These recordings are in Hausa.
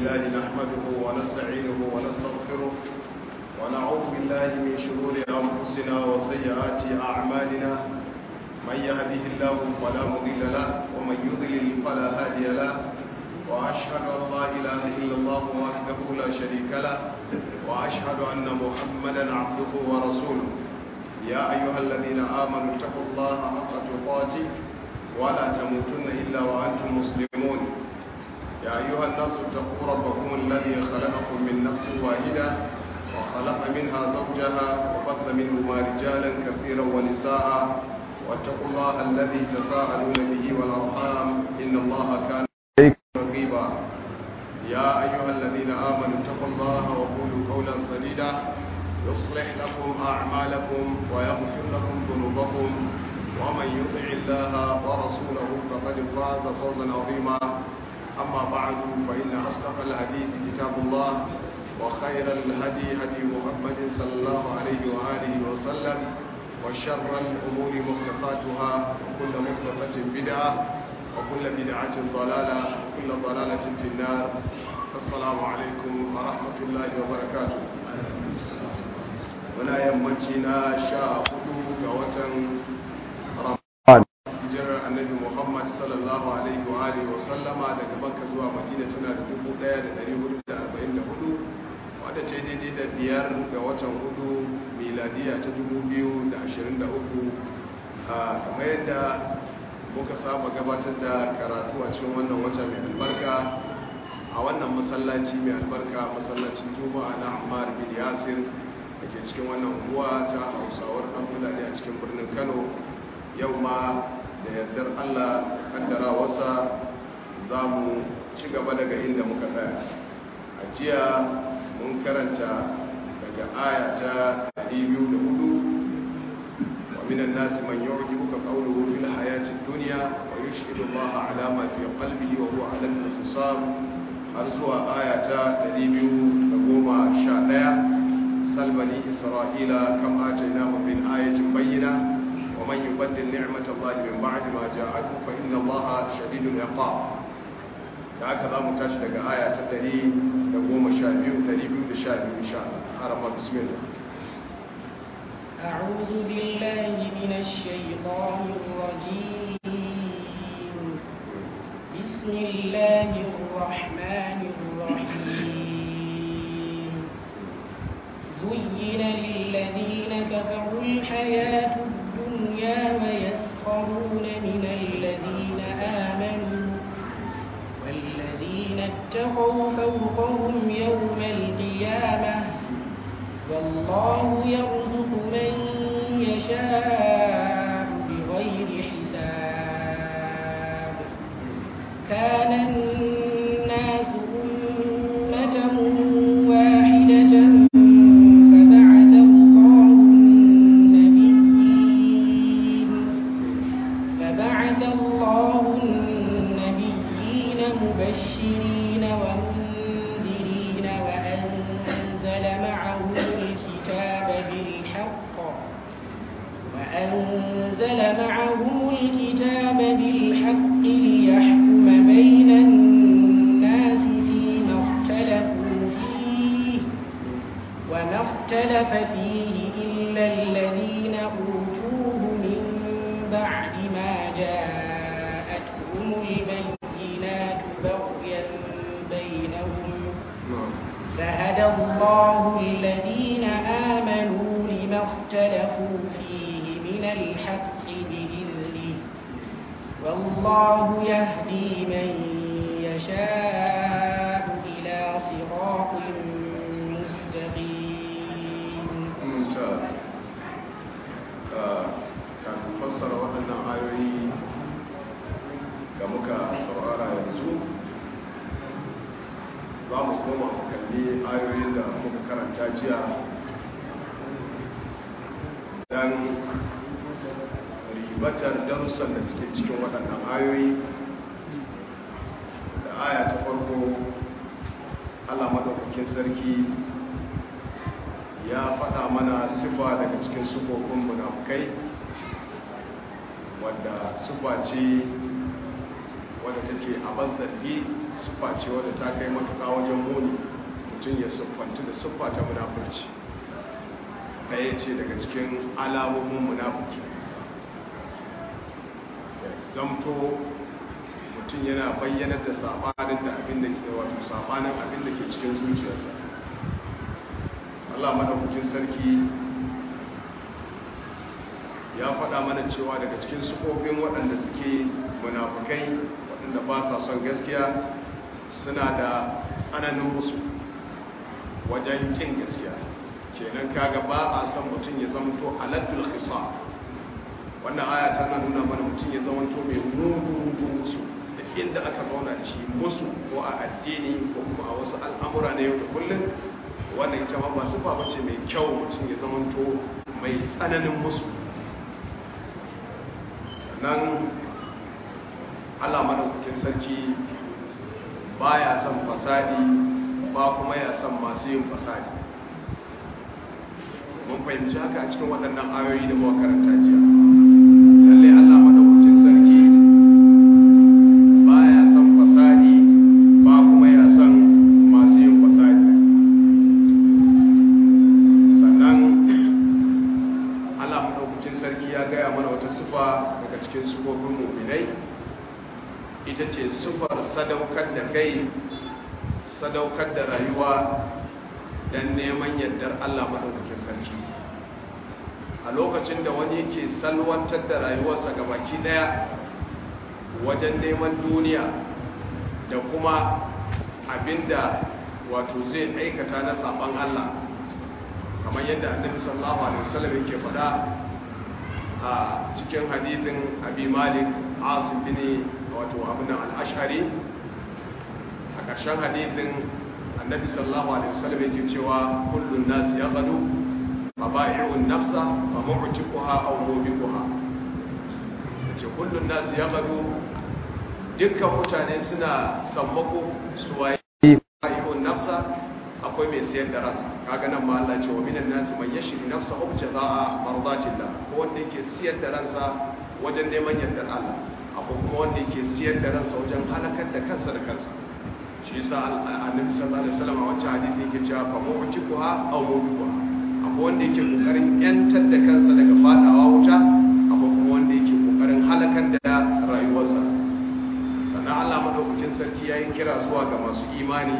لله نحمده ونستعينه ونستغفره ونعوذ بالله من شرور أنفسنا وسيئات أعمالنا من يهده الله فلا مضل له ومن يضلل فلا هادي له وأشهد أن لا إله إلا الله وحده لا شريك له وأشهد أن محمدا عبده ورسوله يا أيها الذين آمنوا اتقوا الله حق تقاته ولا تموتن إلا وأنتم مسلمون يا أيها الناس اتقوا ربكم الذي خلقكم من نفس واحدة وخلق منها زوجها وبث منهما رجالا كثيرا ونساء واتقوا الله الذي تساءلون به والأرحام إن الله كان رقيبا يا أيها الذين آمنوا اتقوا الله وقولوا قولا سديدا يصلح لكم أعمالكم ويغفر لكم ذنوبكم ومن يطع الله ورسوله فقد فاز فوزا عظيما أما بعد فإن أصدق الحديث كتاب الله وخير الهدي هدي محمد صلى الله عليه وآله وسلم وشر الأمور محدثاتها وكل محدثة بدعة وكل بدعة ضلالة وكل ضلالة في النار السلام عليكم ورحمة الله وبركاته muna yammaci na sha hudu ga watan ramadan hijirar annabi muhammad sallallahu alaihi wa alihi wa sallama daga makka zuwa madina tana da dubu daya da dari hudu da arba'in da hudu wadda ta daidai da biyar ga watan hudu miladiya ta dubu biyu da ashirin da uku kamar yadda muka saba gabatar da karatu a cikin wannan wata mai albarka a wannan masallaci mai albarka masallacin juma'a na ammar bin yasir da ke cikin wannan unguwa ta hausawar ɗan fulani a cikin birnin kano yau ma da yardar allah kaddara wasa za mu ci gaba daga inda muka tsaya a jiya mun karanta daga aya ta 204 wa minan nasi man yu'jibuka qawluhu fil hayati dunya wa yushhidu allaha ala ma fi qalbihi wa huwa ala al-khisam har zuwa aya ta 211 سل بني إسرائيل كم آتيناهم من آية بينة ومن يبدل نعمة الله من بعد ما جاءته فإن الله شديد العقاب هكذا متشدق آية تدري نقوم شابيو تريبيو تشابيو إن شاء الله أرمى بسم الله أعوذ بالله من الشيطان الرجيم بسم الله الرحمن الرحيم زين للذين كفروا الحياة الدنيا ويسخرون من الذين آمنوا والذين اتقوا فوقهم يوم القيامة والله يرزق من يشاء بغير حساب كان الناس أمة واحدة مبشرين ومنذرين وأنزل معهم الكتاب بالحق وأنزل معهم الكتاب بالحق ليحكم بين الناس فيما اختلفوا فيه وما اختلف فيه إلا الذين أوتوه من بعد ما جاءتهم البينات بغيا بينهم فهدى الله الذين آمنوا لما اختلفوا فيه من الحق بإذنه والله يهدي من يشاء إلى صراط مستقيم ممتاز كان فسر وأنا آيوي da muka saurara yanzu za mu koma mu kalli ayoyin da muka karanta jiya don ribatar darussan da suke cikin waɗannan ayoyi da aya ta farko allah maɗaukakin sarki ya faɗa mana sifa daga cikin sufofin munafukai wadda sufa ce wadda take a zargi siffa ce wadda ta kai matuƙa wajen muni mutum ya siffantu da siffa ta munafurci ɗaya ce daga cikin alamomin munafuki zamto mutum yana bayyanar da saɓanin da abin da ke wato saɓanin abin da ke cikin zuciyarsa Allah madaukakin sarki ya faɗa mana cewa daga cikin sufofin waɗanda suke munafukai waɗanda ba sa son gaskiya suna da tsananin musu wajen kin gaskiya kenan kaga ba a son mutum ya zamto aladdul khisa wannan aya tana nuna mana mutum ya zamanto mai mugu musu da inda aka zauna da shi musu ko a addini ko kuma a wasu al'amura na yau da kullum wannan ita ma ba su ba ce mai kyau mutum ya zamanto mai tsananin musu sannan allah madaukakin sarki ba ya son fasadi ba kuma ya son masu yin fasadi mun fahimci haka a cikin waɗannan ayoyi da muka karanta jiya lalle allah madaukakin sarki ba ya son fasadi ba kuma ya son masu yin fasadi sannan allah madaukakin sarki ya gaya mana wata sifa daga cikin sifofin muminai ita ce sifar sadaukar da kai sadaukar da rayuwa don neman yardar Allah maɗaukakin sarki a lokacin da wani yake salwantar da rayuwarsa ga baki ɗaya wajen neman duniya da kuma abinda wato zai aikata na saban Allah kamar yadda annabi sallallahu alaihi wasallam yake faɗa a cikin hadithin abi malik asim bin wato abin al-ash'ari a ƙarshen hadithin annabi sallallahu alaihi wasallam yake cewa kullun nas yaqadu fa ba'i'un nafsa fa mu'tiquha aw mubiquha yace kullun nas yaqadu dukkan mutane suna sammako su waye ba'i'un nafsa akwai mai siyar da ransa kaga nan ma Allah ce wa minan nas man yashri nafsa ibtida'a mardatillah ko wanda yake siyar da ransa wajen neman yardar Allah akwai kuma wanda yake siyar da ransa wajen halakar da kansa da kansa shi yasa annabi sallallahu alaihi wasallam a wancan hadisi yake cewa fa mu'tiquha aw mubiquha akwai wanda yake kokarin yantar da kansa daga fadawa wuta akwai kuma wanda yake kokarin halakar da rayuwarsa sannan Allah madaukakin sarki yayin kira zuwa ga masu imani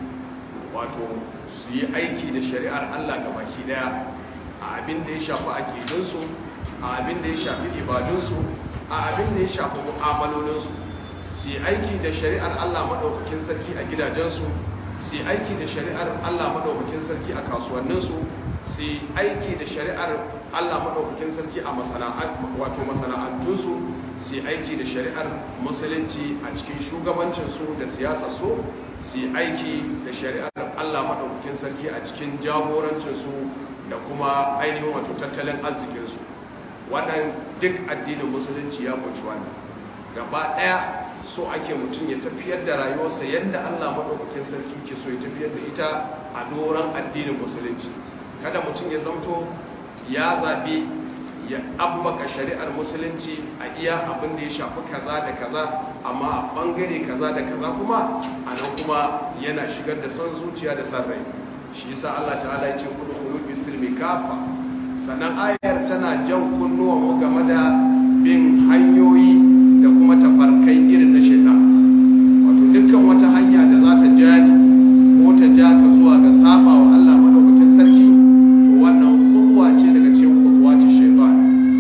wato su yi aiki da shari'ar Allah ga baki daya a abin da ya shafi aqidunsu a abin da ya shafi ibadunsu a abin da ya shafi mu'amalolinsu su yi aiki da shari'ar Allah maɗaukakin sarki a gidajensu su yi aiki da shari'ar Allah maɗaukakin sarki a kasuwanninsu su yi aiki da shari'ar Allah maɗaukakin sarki a wato masana'antunsu su yi aiki da shari'ar musulunci a cikin shugabancinsu da siyasarsu su yi aiki da shari'ar Allah maɗaukakin sarki a cikin jagorancinsu da kuma ainihin wato tattalin arzikinsu wannan duk addinin musulunci ya kunshi wannan gaba ɗaya so ake mutum ya tafiyar da rayuwarsa yadda Allah maɗaukakin sarki ke so ya tafiyar da ita a doron addinin musulunci kada mutum ya zamto ya zaɓi ya abbaka shari'ar musulunci a iya abin da ya shafi kaza da kaza amma a ɓangare kaza da kaza kuma a nan kuma yana shigar da son zuciya da san rai shi yasa Allah ta'ala ya ce kudu kulu fi silmi kafa sannan ayar tana jan kunnuwa mu game da bin hanyoyi da kuma tafarkai irin na shaitan wato dukkan wata hanya da za ta ja ni ko ta ja ka zuwa ga saba wa Allah madaukakin sarki to wannan khudwa ce daga cikin khudwa ce shaitan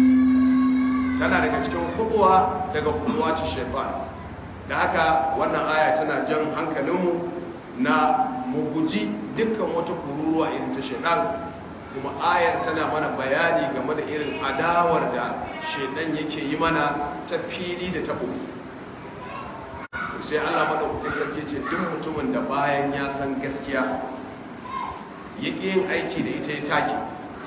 tana daga cikin khudwa daga khudwa ce shaitan da haka wannan aya tana jan hankalinmu na mu guji dukkan wata kururuwa irin ta shaitan kuma ayar tana mana bayani game da irin adawar da shaidan yake yi mana ta fili da ta bugu sai Allah madaukakin sarki ce duk mutumin da bayan ya san gaskiya yake yin aiki da ita ya take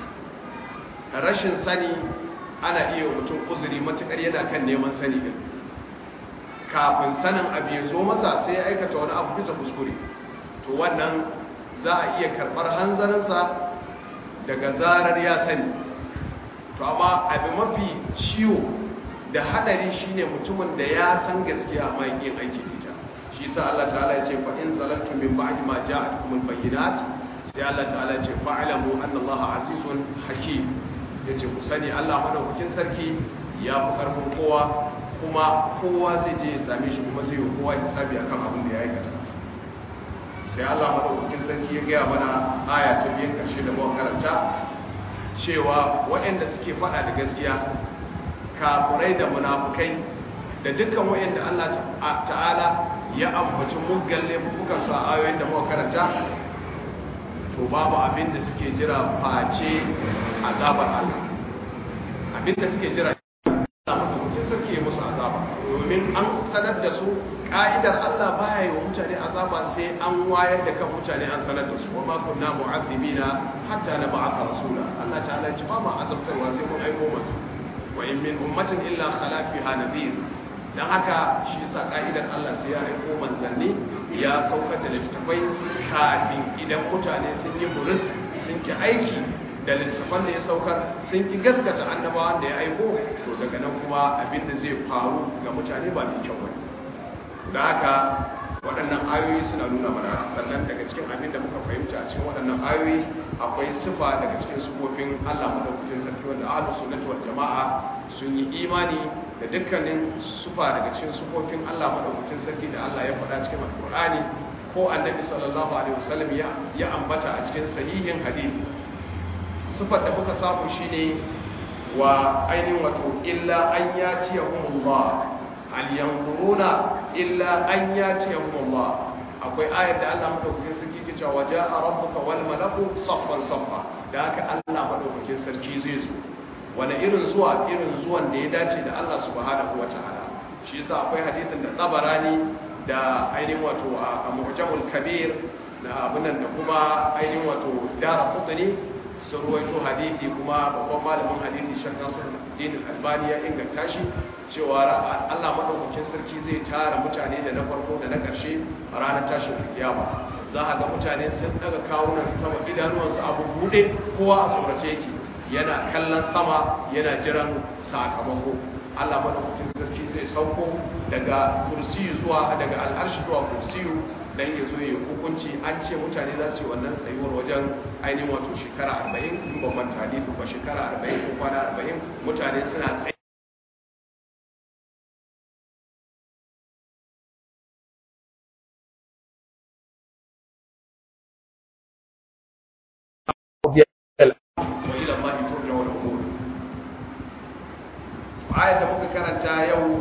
rashin sani ana iya mutum uzuri matukar yana kan neman sani din kafin sanin abu ya zo masa sai ya aikata wani abu bisa kuskure to wannan za a iya karɓar hanzarinsa daga zarar ya sani to amma abin mafi ciwo da hadari shine mutumin da ya san gaskiya amma yin aiki ita shi sa Allah ta'ala ya ce fa in zalaltum min ba'di ma ja'atkumul bayyinat sai Allah ta'ala ya ce fa'lamu anna Allah azizun hakim yace ku sani Allah madaukakin sarki ya fi karfin kowa kuma kowa zai je ya same shi kuma zai yi kowa hisabi akan abin da ya aikata sai Allah madaukakin sarki ya gaya mana aya ta biyan karshe da muka karanta cewa waɗanda suke faɗa da gaskiya kafurai da munafukai da dukkan waɗanda Allah ta'ala ya ambaci muggan laifukan su a ayoyin da muka karanta to babu abin da suke jira face azabar Allah abin da suke jira Allah sarki ya musu azaba domin an sanar da su ka'idar Allah baya yi wa mutane azaba sai an wayar da kan mutane an sanar da su wa ma kunna mu'azzibina hatta na ba'atha rasula Allah ta'ala ya ce ba ma azabtarwa sai mun aiko musu wa in min ummatin illa khala fiha nadhir dan haka shi yasa ka'idar Allah sai ya aiko manzanni ya saukar da littattafai kafin idan mutane sun yi buris sun ki aiki da littattafan da ya saukar sun ki gaskata annabawan da ya aiko to daga nan kuma abin da zai faru ga mutane ba mai kyau ba da haka waɗannan ayoyi suna nuna mana sannan daga cikin abin da muka fahimta a cikin waɗannan ayoyi akwai sifa daga cikin sifofin Allah madaukakin sarki wanda ahlus sunnati wal jama'a sun yi imani da dukkanin sifa daga cikin sifofin Allah madaukakin sarki da Allah ya faɗa cikin alqur'ani ko annabi sallallahu alaihi wasallam ya ya ambata a cikin sahihin hadisi sifar da muka samu shine wa ainihin wato illa an yatiyahumullah hal yanzuruna illa an yatiyahumullah akwai ayar da Allah madaukakin sarki ke cewa ja'a rabbuka wal malaku saffan saffa da haka Allah madaukakin sarki zai zo wani irin zuwa irin zuwan da ya dace da Allah subhanahu wataala shi yasa akwai hadisin da tsabarani da ainihin wato a mu'jamul kabir na abunan da kuma ainihin wato dara qutni sun ruwaito hadithi kuma babban malamin hadithi shan nasir din albani ya inganta shi cewa Allah madaukakin sarki zai tara mutane da na farko da na karshe a ranar tashin kiyama za a ga mutane sun daga kawunan sama idanuwansu abu bude kowa a tsorace yake yana kallon sama yana jiran sakamako Allah madaukakin sarki zai sauko daga kursiyu zuwa daga al'arshi zuwa kursiyu dan ya zo ya hukunci an ce mutane za su yi wannan tsayuwar wajen ainihin wato shekara 40 in ban manta hadisi ba shekara 40 ko kwana 40 mutane suna tsaye ayat da muka karanta yau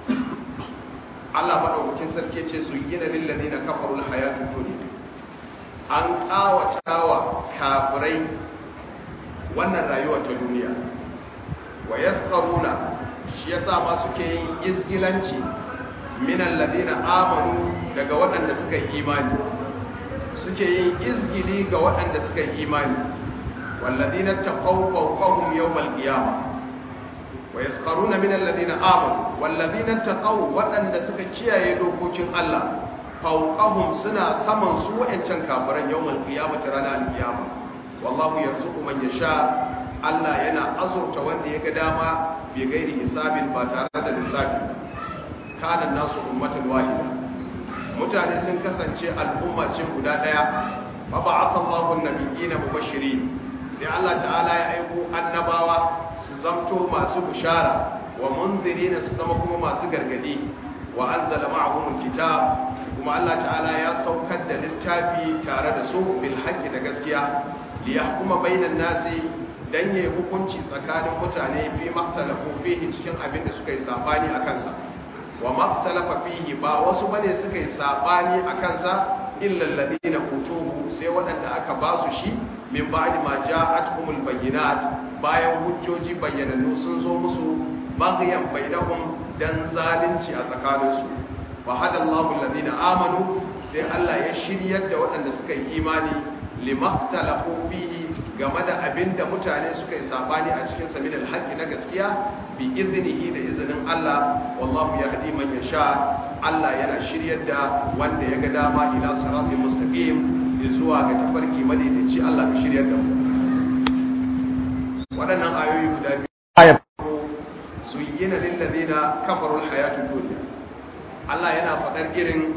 Allah maɗaukakin sarki ce su gina lillazi na kafarul hayatun duniya an ƙawatawa kafirai wannan rayuwar ta duniya wa yasqaruna shi yasa ma suke yin izgilanci minan ladina amanu daga waɗanda suka yi imani suke yin izgili ga waɗanda suka yi imani walladina taqaw fawqahum yawmal qiyamah wa yasqaruna min alladhina amanu walladhina taqaw wadanda suka kiyaye dokokin Allah fawqahum suna saman su wa'ancan kafiran yawmal qiyamati ranar alqiyama wallahu yarzuqu man yasha Allah yana azurta wanda ya ga dama bi gairi hisabin ba tare da lissafi kana nasu ummatan wahida mutane sun kasance al'umma ce guda daya fa ba'atha Allahu an-nabiyina mubashirin sai Allah ta'ala ya aiko annabawa su zamto masu bishara wa munzirina su zama kuma masu gargadi wa anzala ma'ahum alkitab kuma Allah ta'ala ya saukar da littafi tare da su bil haqqi da gaskiya li yahkuma bainan nasi dan yayi hukunci tsakanin mutane fi maktalafu fihi cikin abin da suka yi sabani a kansa wa maktalafa fihi ba wasu bane suka yi sabani a kansa illa alladhina utuhu sai waɗanda aka ba su shi min ba'di ma ja'atuhumul bayyinat bayan hujjoji bayyanannu sun zo musu baghyan bainahum dan zalunci a tsakaninsu wa hadallahu alladhina amanu sai Allah ya shiryar da waɗanda suka yi imani limaktalafu fihi game da abinda mutane suka yi sabani a cikin sa min alhaqi na gaskiya bi iznihi da izinin Allah wallahu yahdi man yasha Allah yana shiryar da wanda ya ga dama ila siratal mustaqim zuwa ga tafarki madaidaici Allah ka shiryar da mu waɗannan ayoyi guda biyu aya zuyyina lil ladina kafaru al hayatud dunya Allah yana faɗar irin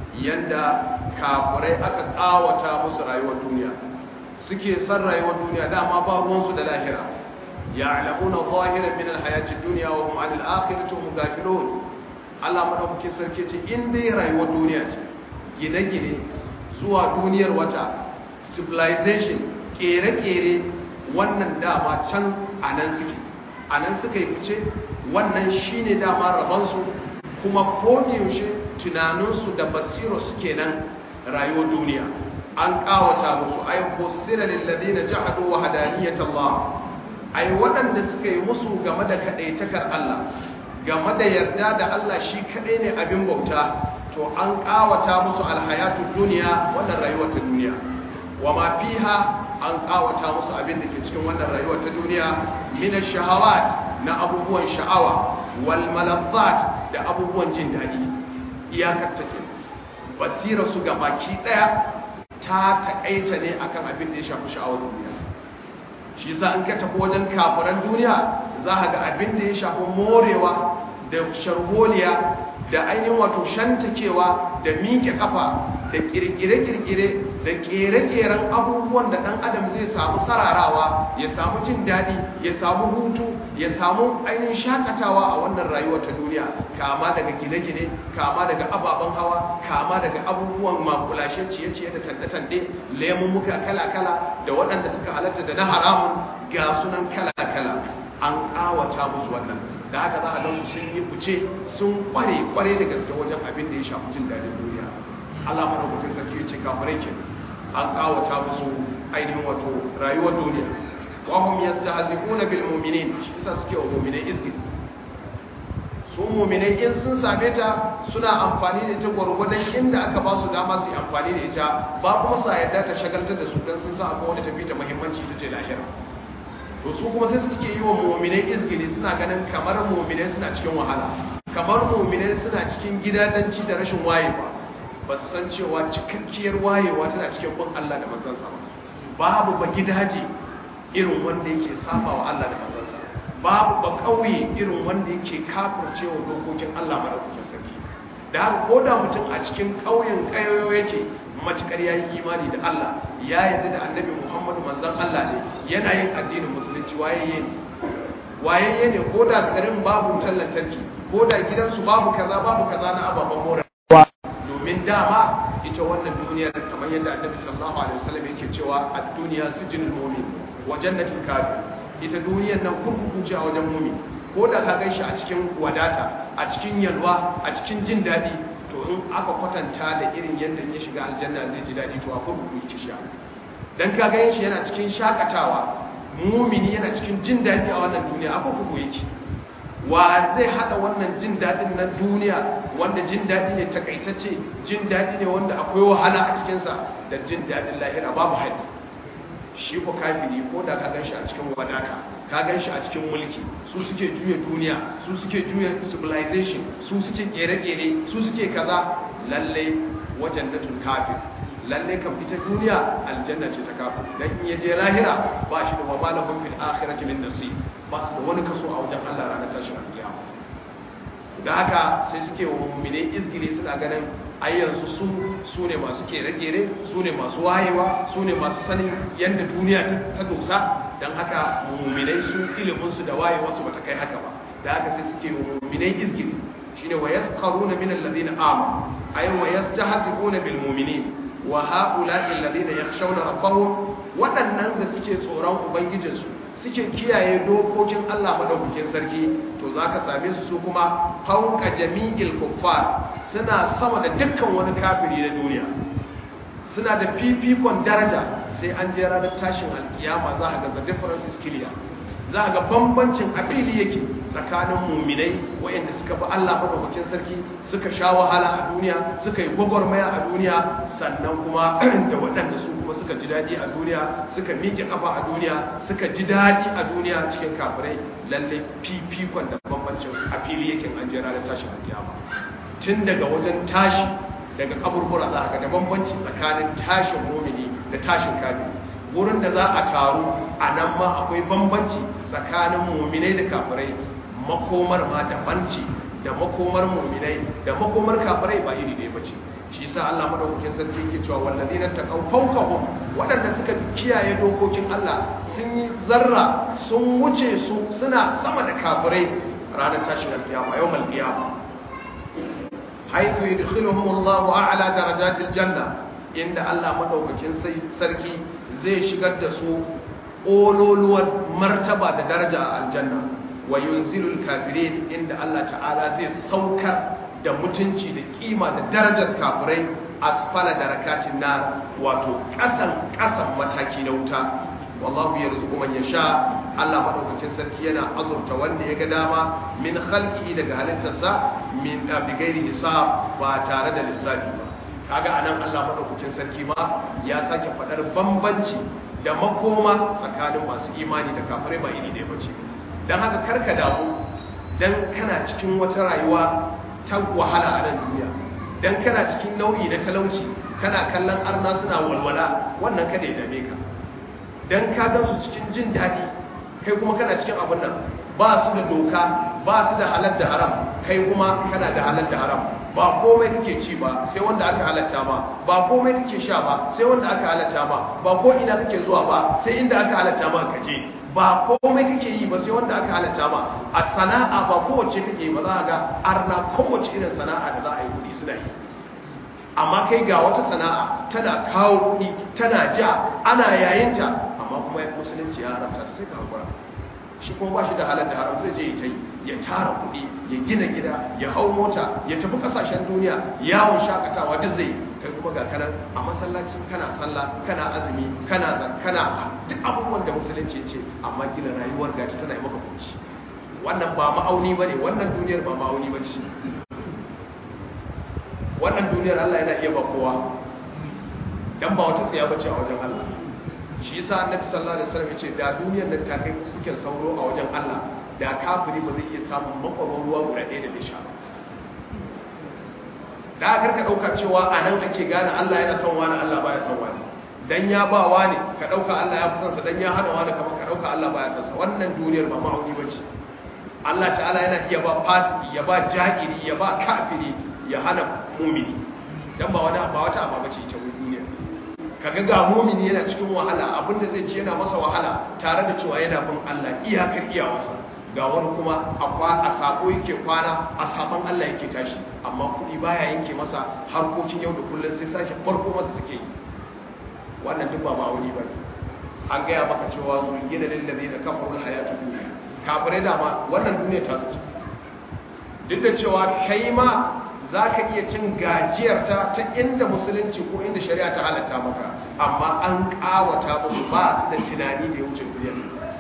yanda kafirai aka kawata musu rayuwar duniya suke san rayuwar duniya dama ba ruwansu da lahira ya'lamuna zahiran min alhayati dunya wa hum 'anil akhirati hum ghafilun Allah madaukakin sarki ce in dai rayuwar duniya ce gine-gine zuwa duniyar wata civilization kere-kere wannan dama can anan suke anan suka yi fice wannan shine dama rabansu kuma yaushe tunaninsu da basiro suke nan rayuwar duniya an kawata musu ay husira lil ladina jahadu wa hadaniyat Allah ai waɗanda suka yi musu game da kadaitakar Allah game da yarda da Allah shi kadai ne abin bauta to an kawata musu alhayatu duniya wannan rayuwar ta duniya wa ma fiha an kawata musu abin da ke cikin wannan rayuwar ta duniya min ash-shahawat na abubuwan sha'awa wal malazzat da abubuwan jin dadi iyakar take basira su ga baki daya ta taƙaita ne akan abin da ya shafi sha'awar duniya shi yasa an ka tafi wajen kafiran duniya za ka ga abin da ya shafi morewa da sharholiya da ainihin wato shantakewa da miƙe kafa da kirkire-kirkire da kere-keren abubuwan da ɗan adam zai samu sararawa ya samu jin daɗi ya samu hutu ya samu ainihin shakatawa a wannan rayuwar ta duniya kama daga gine-gine kama daga ababen hawa kama daga abubuwan makulashe ciye-ciye da tande-tande muka kala-kala da waɗanda suka halatta da na haramun ga sunan kala-kala an ƙawata musu wannan da haka za a gan su sun yi fice sun kware kware da gaske wajen abin da ya shafi jin daɗin duniya Allah mana mutum sarki ya ce kafirai ke an kawata musu ainihin wato rayuwar duniya wa hum yastahzi'una bil mu'minin shi yasa suke wa mu'minai izgil su mu'minai in sun same ta suna amfani da ita gwargwadon inda aka ba su dama su yi amfani da ita ba kuma sa yadda ta shagaltar da su dan sun sa akwai wani tafi ta muhimmanci ita ce lahira to su kuma sai suke yi wa mu'minai izgili suna ganin kamar mu'minai suna cikin wahala kamar mu'minai suna cikin gidadanci da rashin wayewa ba su san cewa cikakkiyar wayewa tana cikin bin Allah da manzansa ba babu ba gidaje irin wanda yake saba wa Allah da manzansa babu ba kauye irin wanda yake kafircewa dokokin Allah madaukakin sarki da haka ko da mutum a cikin kauyen kayoyo yake matukar yayi imani da Allah ya yarda da annabi Muhammadu manzon Allah ne yana yin addinin musulunci wayayye ne wayayye ne ko da garin babu wutar lantarki ko da gidansu babu kaza babu kaza na ababen more domin dama ita wannan duniyar kamar yadda annabi sallallahu alaihi wasallam yake cewa ad-dunya sijnul mu'min wa jannatul kafir ita duniyar nan kurkuku ce a wajen mu'min ko da ka ganshi a cikin wadata a cikin yalwa a cikin jin dadi to in aka kwatanta da irin yadda ya shiga aljanna zai ji dadi to a kurkuku yake sha dan ka ga shi yana cikin shakatawa mu'mini yana cikin jin dadi a wannan duniya a kurkuku yake wa zai hada wannan jin daɗin na duniya wanda jin daɗi ne takaitacce jin daɗi ne wanda akwai wahala a cikinsa da jin daɗin lahira babu haɗi shi ko kafiri ko da ka gan shi a cikin wadata ka gan shi a cikin mulki su suke juya duniya su suke juya civilization su suke kere-kere su suke kaza lallai wajen natun kafir lallai kan fita duniya aljanna ce ta kafir dan in yaje lahira ba shi da wa malahum fil akhirati min nasib ba su da wani kaso a wajen Allah ranar tashin alkiyama da haka sai suke wa mu'minai izgili suna ganin ai yanzu su su ne masu kere-kere su ne masu wayewa su ne masu sanin yadda duniya ta dosa don haka mu'minai su iliminsu da wayewarsu ba ta kai haka ba da haka sai suke wa mu'minai izgili shine wa yasqaruna min alladhina amanu ay wa yastahzi'una bil mu'minin wa ha'ula'i alladhina yakhshawna rabbahum waɗannan da suke tsoron ubangijinsu suke kiyaye dokokin Allah madaukakin sarki to zaka same su su kuma fauka jami'il kuffar suna sama da dukkan wani kafiri na duniya suna da fifikon daraja sai an je ranar tashin alkiyama za a ga the difference is clear za a ga bambancin a fili yake tsakanin muminai waɗanda suka bi Allah madaukakin sarki suka sha wahala a duniya suka yi gwagwarmaya a duniya sannan kuma da waɗanda su kuma suka ji daɗi a duniya suka miƙe ƙafa a duniya suka ji daɗi a duniya cikin kafirai lalle fifikon da bambancin a fili yake an je ranar tashin alkiyama tun daga wajen tashi daga kaburbura za a ga da bambanci tsakanin tashin mumini da tashin kafiri wurin da za a taru a nan ma akwai bambanci tsakanin muminai da kafirai makomar ma daban ce da makomar muminai da makomar kafirai ba iri ɗaya bace shi yasa Allah madaukakin sarki yake cewa wallazina taqaw fawqahum wadanda suka kiyaye dokokin Allah sun yi zarra sun wuce su suna sama da kafirai ranar tashin alkiyama yawmal qiyama haythu yudkhiluhum Allahu a'la darajatil janna inda Allah madaukakin sarki zai shigar da su ololuwar martaba da daraja a aljanna wa yunzilul kafirin inda Allah ta'ala zai saukar da mutunci da kima da darajar kafirai asfala darakatin nar wato kasan kasan mataki na wuta wallahu yarzuqu man yasha Allah madaukakin sarki yana azurta wanda ya ga dama min khalqi daga halittarsa min bigairi hisab ba tare da lissafi ba kaga anan Allah madaukakin sarki ma ya sake fadar bambanci da makoma tsakanin masu imani da kafirai ba iri ɗaya bace dan haka karka damu dan kana cikin wata rayuwa ta wahala a nan duniya dan kana cikin nau'i na talauci kana kallon arna suna walwala wannan kada ya dame ka dan ka ga su cikin jin daɗi kai kuma kana cikin abin nan ba su da doka ba su da halal da haram kai kuma kana da halal da haram ba komai kake ci ba sai wanda aka halatta ma ba komai kake sha ba sai wanda aka halatta ma ba ko ina kake zuwa ba sai inda aka halatta ma ka je ba komai kake yi ba sai wanda aka halatta ma a sana'a ba kowace kake yi ba za a ga arna kowace irin sana'a da za a yi kuɗi suna yi amma kai ga wata sana'a tana kawo kuɗi tana ja ana yayinta amma kuma musulunci ya haramta sai ka hakura shi kuma ba shi da halar da haram zai je ya ta yi ya tara kuɗi ya gina gida ya hau mota ya tafi ƙasashen duniya yawon shakatawa duk zai kai kuma ga kanan a masallaci kana sallah kana azumi kana kana duk abubuwan da musulunci ce amma gina rayuwar gaci tana yi maka kunci wannan ba ma'auni bane wannan duniyar ba ma'auni bace wannan duniyar Allah yana iya ba kowa dan ba wata tsaya bace a wajen Allah shi yasa annabi sallallahu alaihi wasallam yace da duniyar nan ta kai suke sauro a wajen Allah da kafiri ba zai iya samun makwaron ruwa guda ɗaya da bai sha ba da kar ka dauka cewa a nan ake gane Allah yana son wani Allah baya son wani dan ya ba wani ka dauka Allah ya fi son sa dan ya hana wani kamar ka dauka Allah baya son sa wannan duniyar ba ma'auni bace Allah ta'ala yana iya ba fasiki ya ba jahili ya ba kafiri ya hana mumini dan ba wani ba wata aba bace ita duniya kaga ga mumini yana cikin wahala abinda zai ci yana masa wahala tare da cewa yana bin Allah iyakar iyawarsa ga wani kuma a sako yake kwana a saban Allah yake tashi amma kuɗi baya yanke masa harkokin yau da kullum sai sake farko masa suke yi wannan duk ba ma'auni ba an gaya maka cewa zulgina lillazi da kafarul hayatu duniya kafirai dama wannan duniya ta su duk da cewa kai ma za ka iya cin gajiyarta ta inda musulunci ko inda shari'a ta halatta maka amma an kawata musu ba su da tunani da ya wuce duniyar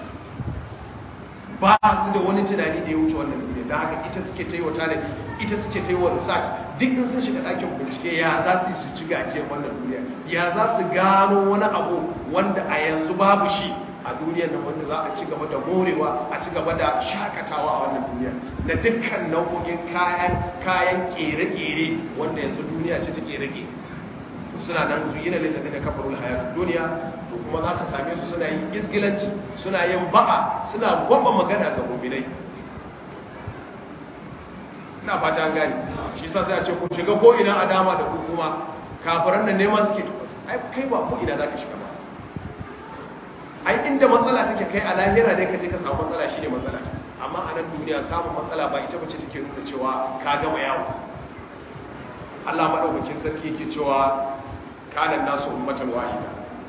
ba su da wani tunani da ya wuce wannan duniya da haka ita suke ta yi wa tanadi ita suke ta yi wa research duk sun shiga ɗakin bincike ya za su yi su ci gajiyar wannan duniya ya za su gano wani abu wanda a yanzu babu shi a duniyar nan wanda za a ci gaba da morewa a ci gaba da shakatawa a wannan duniya na dukkan nau'o'in kayan kayan kere-kere wanda yanzu duniya ce ta kere-kere suna nan su yi na lillahi da kafarul hayatu duniya to kuma za ka same su suna yin izgilanci suna yin ba'a suna gwaba magana ga muminai ina fata an gani shi sa sai a ce ku shiga ko ina a dama da ku kuma kafiran nan nema suke ai kai ba ko ina za ka shiga ba ai inda matsala take kai a lahira ne ka je ka samu matsala shine matsala ta amma a nan duniya samun matsala ba ita bace take nuna cewa ka gama yawo Allah madaukakin sarki yake cewa kana nasu ummatan wahida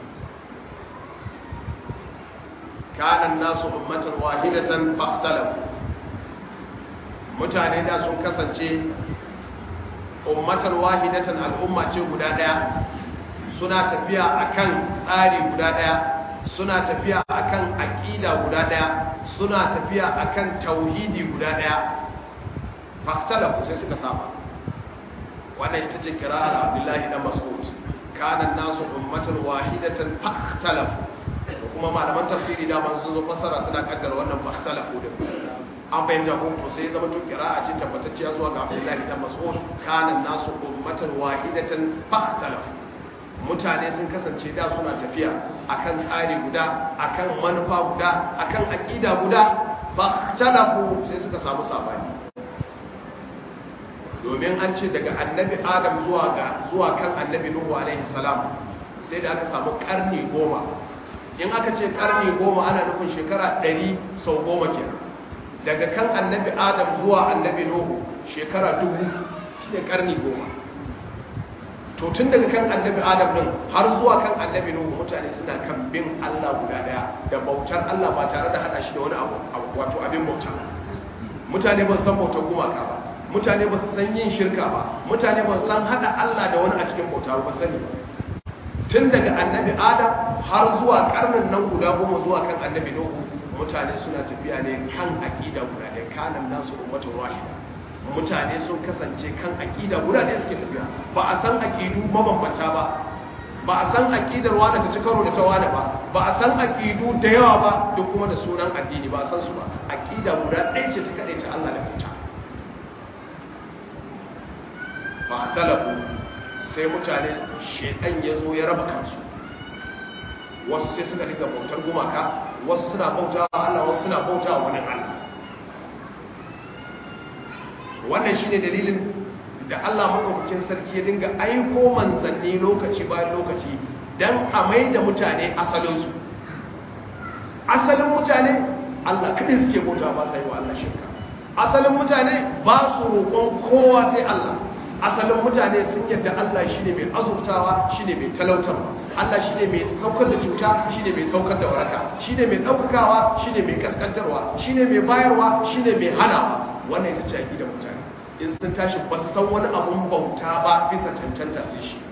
kana nasu ummatan wahidatan faqtalafu mutane da sun kasance ummatan wahidatan al'umma ce guda daya suna tafiya akan tsari guda daya suna tafiya akan aqida guda daya suna tafiya akan tauhidi guda daya fahtalafu sai suka saba wannan ita ce kira'ar Abdullahi dan Mas'ud kana nasu ummatan wahidatan fahtalafu kuma malaman tafsiri da man sun zo fasara suna kaddara wannan fahtalafu din an fahimta ko ko sai zama to kira'a ce tabbatacciya zuwa ga Abdullahi dan Mas'ud kana nasu ummatan wahidatan fahtalafu mutane sun kasance da suna tafiya akan tsari guda akan manufa guda akan aqida guda fa talafu sai suka samu sabani domin an ce daga annabi adam zuwa ga zuwa kan annabi nuhu alaihi salam sai da aka samu karni goma in aka ce karni goma ana nufin shekara ɗari sau goma kenan daga kan annabi adam zuwa annabi nuhu shekara dubu shi ne karni goma to tun daga kan annabi adam din har zuwa kan annabi nuhu mutane suna kan bin allah guda daya da bautar allah ba tare da hada shi da wani abu wato abin bauta mutane ba su san bautar gumaka ba mutane ba su san yin shirka ba mutane ba su san hada allah da wani a cikin bauta ba sani ba tun daga annabi adam har zuwa karnin nan guda goma zuwa kan annabi nuhu mutane suna tafiya ne kan aqida guda da kanan nasu ummatun wahida mutane sun kasance kan aqida guda da suke tafiya ba a san aqidu mabambanta ba ba a san aqidar wani ta ci karo da ta wani ba ba a san aqidu da yawa ba duk kuma da sunan addini ba a san su ba aqida guda ɗaya ce ta kaɗai ta Allah da fita ba a talabu sai mutane shedan ya zo ya raba kansu wasu sai suka dinga bautar gumaka wasu suna bauta wa Allah wasu suna bauta wa wani Allah wannan shine dalilin da Allah madaukakin sarki ya dinga aiko manzanni lokaci bayan lokaci dan a mai da mutane asalinsu asalin mutane Allah kadai suke bauta ba sai wa Allah shirka asalin mutane ba su roƙon kowa sai Allah asalin mutane sun yadda Allah shi ne mai azurtawa shi ne mai talautarwa Allah shi ne mai saukar da cuta shi ne mai saukar da waraka shi ne mai ɗaukakawa shi ne mai kaskantarwa shi ne mai bayarwa shi ne mai hanawa wannan ita ce a gidan mutane in sun tashi ba su san wani abun bauta ba bisa cancanta sai shi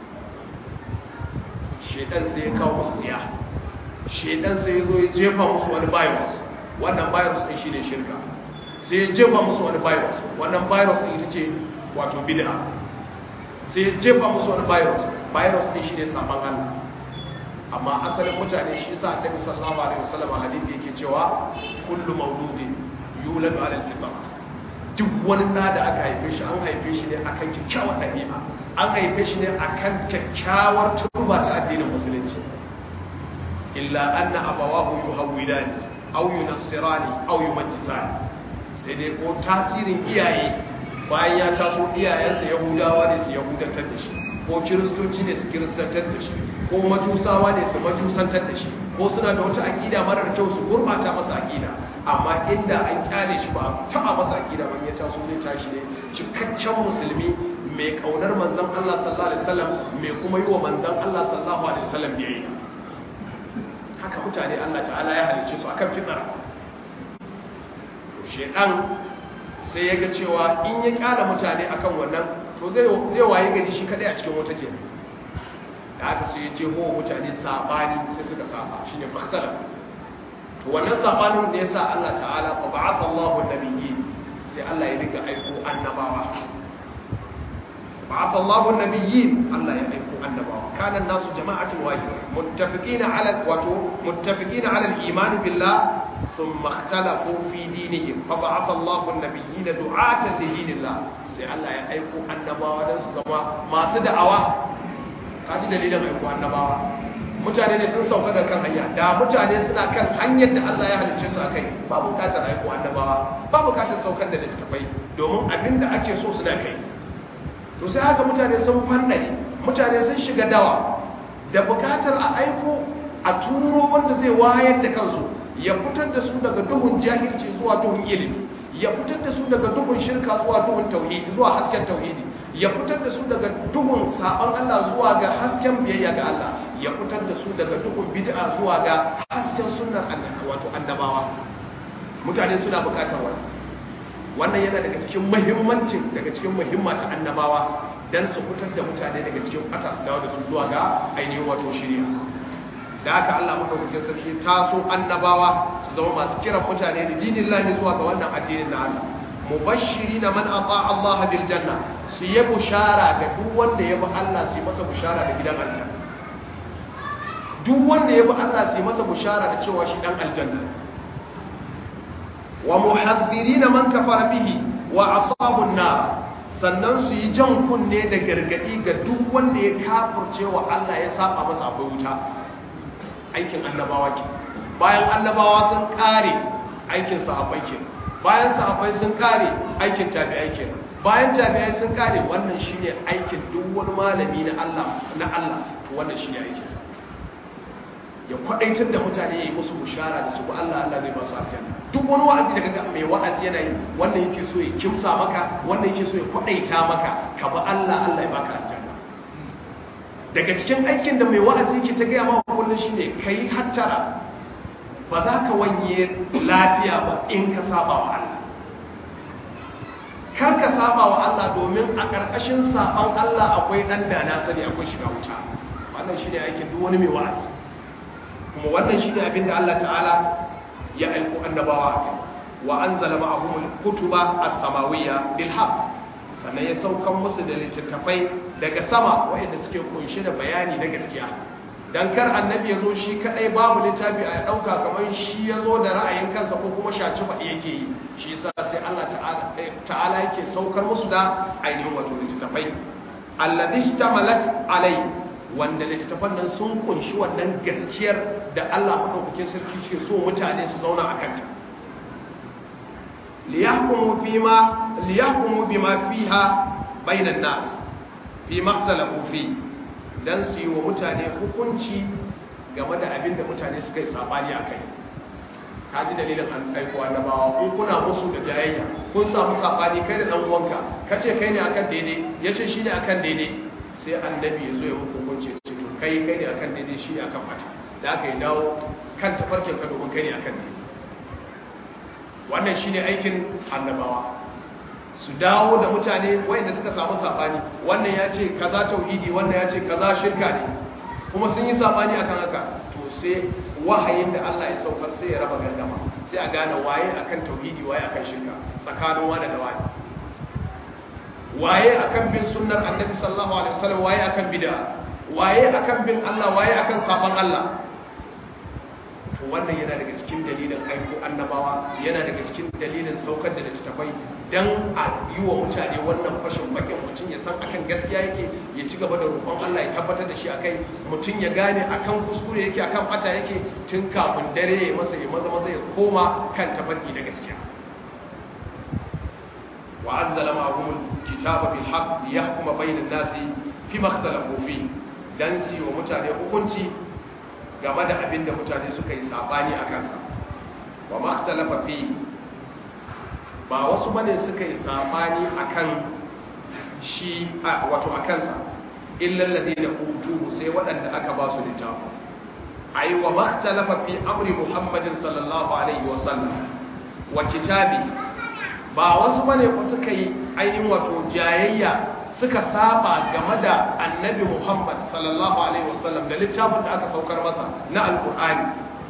shedan sai ya kawo musu tsiya shedan sai ya zo ya jefa musu wani virus wannan virus ɗin shi ne shirka sai ya jefa musu wani virus wannan virus ɗin ita ce wato bid'a sai ya jefa musu wani virus virus ne shi ne saman Allah amma asalin mutane shi sa annabi sallallahu alaihi wasallam hadisi yake cewa kullu mauludin yuladu ala al-fitra duk wani na da aka haife shi an haife shi ne akan kyakkyawar dabi'a an haife shi ne akan kyakkyawar turba ta addinin musulunci illa anna abawahu yuhawwidani aw yunassirani aw yumajjisani sai dai ko tasirin iyaye bayan ya taso iyayensa yahudawa ne su yahudantar da shi ko kiristoci ne su kiristantar da shi ko majusawa ne su majusantar da shi ko suna da wata aƙida marar kyau su gurɓata masa aƙida amma inda an kyale shi ba a taɓa masa aƙida ban ya taso zai tashi ne cikakken musulmi mai ƙaunar manzon Allah sallallahu alaihi wasallam mai kuma yi wa manzon Allah sallallahu alaihi wasallam biyayya haka mutane Allah ta'ala ya halicce su akan fitara shedan sai ya ga cewa in ya kyala mutane akan wannan to zai waye gari shi kadai a cikin wata ke da haka sai ya jeho mutane sabani sai suka saba shine fahtala to wannan sabanin da yasa Allah ta'ala fa ba'atha Allahu an-nabiyyin sai Allah ya riga aiko annabawa ba'atha Allahu an-nabiyyin Allah ya aiko annabawa kana nasu jama'atin wahida muttafiqina ala wato muttafiqina ala al-iman billah ثم اختلفوا في دينهم فبعث الله النبيين دعاة لدين الله sai Allah ya aiko annabawa don su zama masu da'awa kaji dalilin aiko annabawa mutane ne sun sauka da kan hanya da mutane suna kan hanyar da Allah ya halicce su akai ba bukatar aiko annabawa ba bukatar saukar da littattafai domin abin da ake so suna kai to sai haka mutane sun fannare mutane sun shiga dawa da bukatar a aiko a turo wanda zai wayar da kansu ya fitar da su daga duhun jahilci zuwa duhun ilimi ya fitar da su daga duhun shirka zuwa duhun tauhidi zuwa hasken tauhidi ya fitar da su daga duhun saban Allah zuwa ga hasken biyayya ga Allah ya fitar da su daga duhun bid'a zuwa ga hasken sunnar annabawa wato annabawa mutane suna bukatar wannan wannan yana daga cikin muhimmancin daga cikin muhimmata annabawa dan su fitar da mutane daga cikin fata su dawo da su zuwa ga ainihin wato shari'a da haka Allah madaukakin sarki taso annabawa su zama masu kiran mutane da dinin lahi zuwa ga wannan addinin na Allah mubashiri na man ata Allah bil janna su yi bushara ga duk wanda ya bi Allah su yi masa bushara da gidan aljanna duk wanda ya bi Allah su yi masa bushara da cewa shi dan aljanna wa muhadhdhirina man kafara bihi wa ashabun nar sannan su yi jan kunne da gargadi ga duk wanda ya kafirce wa Allah ya saba masa akwai wuta aikin annabawa ke bayan annabawa sun kare aikin sahabbai ke bayan sahabbai sun kare aikin tabi'ai ke bayan tabi'ai sun kare wannan shine aikin duk wani malami na Allah na Allah to wannan shine aikin sa ya kwadaitar da mutane yayi musu bushara da su ko Allah Allah zai ba su aljanna duk wani wa'azi da kaga mai wa'azi yana yi wannan yake so ya kimsa maka wannan yake so ya kwadaita maka ka bi Allah Allah ya baka aljanna daga cikin aikin da mai wa'azi ke ta gaya maka kullum shine kai hattara ba za ka wanye lafiya ba in ka saba wa Allah kar ka saba wa Allah domin a ƙarƙashin saban Allah akwai ɗan da na sani akwai shiga wuta wannan shi ne aikin duk wani mai wa'azi kuma wannan shi ne abin da Allah ta'ala ya aiko annabawa a kai wa an zala ma'ahumul kutuba as-samawiyya bil haqq sannan ya saukan musu da littattafai daga sama waɗanda suke kunshe da bayani na gaskiya dan kar annabi ya zo shi kadai babu littafi a dauka kamar shi ya zo da ra'ayin kansa ko kuma shaci ba yake yi shi yasa sai Allah ta'ala yake saukar musu da ainihin wato littattafai alladhi ishtamalat alai wanda littattafan nan sun kunshi wannan gaskiyar da Allah madaukakin sarki ke so mutane su zauna a kanta liyahkumu bima liyahkumu bima fiha bainan nas fi maktalafu fi dan su yi wa mutane hukunci game da abin da mutane suka yi sabani a kai ka ji dalilin an aiko annabawa kun kuna musu da jayayya kun samu sabani kai da dan uwanka kace kai ne akan daidai yace shi ne akan daidai sai annabi ya zo ya muku hukunci ce to kai kai ne akan daidai shi ne akan mata da aka yi dawo kan tafarkin ka domin kai ne akan daidai wannan shine aikin annabawa su dawo da mutane wayanda suka samu sabani wannan ya ce kaza tauhidi wannan ya ce kaza shirka ne kuma sun yi sabani akan haka to sai wahayin da Allah ya saukar sai ya raba gardama sai a gane waye akan tauhidi waye akan shirka tsakanin wani da wani waye akan bin sunnar annabi sallallahu alaihi wasallam waye akan bid'a waye akan bin Allah waye akan saban Allah to wannan yana daga cikin dalilin aiko annabawa yana daga cikin dalilin saukar da littattafai dan a yi wa mutane wannan fashin bakin mutum ya san akan gaskiya yake ya ci gaba da roƙon Allah ya tabbatar da shi akai mutum ya gane akan kuskure yake akan bata yake tun kafin dare ya masa ya maza maza ya koma kan tafarki da gaskiya wa anzala ma'ahum kitaba bil haqq liyahkuma bainan nasi fi ma ikhtalafu fi dan si wa mutane hukunci game da abin da mutane suka yi sabani a kansa wa makhtalafa fi ba wasu bane suka yi sabani akan shi wato a kansa illal ladina utuhu sai waɗanda aka ba su littafi ai wa makhtalafa fi amri muhammadin sallallahu alaihi wa sallam wa kitabi ba wasu bane ko suka yi ainihin wato jayayya suka saba game da annabi Muhammad sallallahu alaihi wasallam da littafin da aka saukar masa na alkur'ani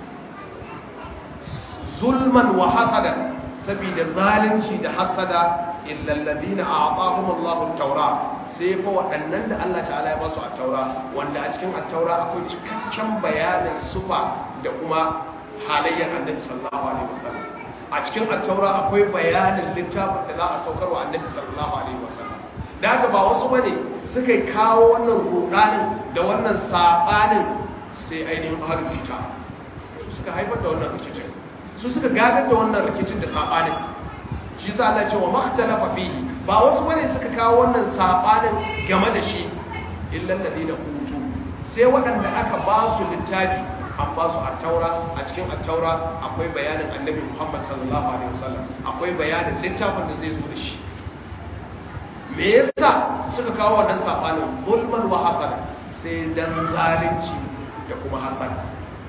zulman wa hasada saboda zalunci da hasada illa alladhina a'tahum Allahu at-taura sai fa waɗannan da Allah ta'ala ya ba su at-taura wanda a cikin at-taura akwai cikakken bayanin sufa da kuma halayyar annabi sallallahu alaihi wasallam a cikin at-taura akwai bayanin littafin da za a saukar wa annabi sallallahu alaihi wasallam da haka ba wasu bane suka kawo wannan rudanin da wannan sabanin sai ainihin ahlul kitab su suka haifar da wannan rikicin su suka gadar da wannan rikicin da sabanin shi yasa Allah ya ce wa makhtalafa fihi ba wasu bane suka kawo wannan sabanin game da shi illa alladhina utu sai waɗanda aka ba su littafi an ba su at-taura a cikin at-taura akwai bayanin annabi Muhammad sallallahu alaihi wasallam akwai bayanin littafin da zai zo da shi me yasa suka kawo wannan sabanin zulman wa hasada sai dan zalunci da kuma hasada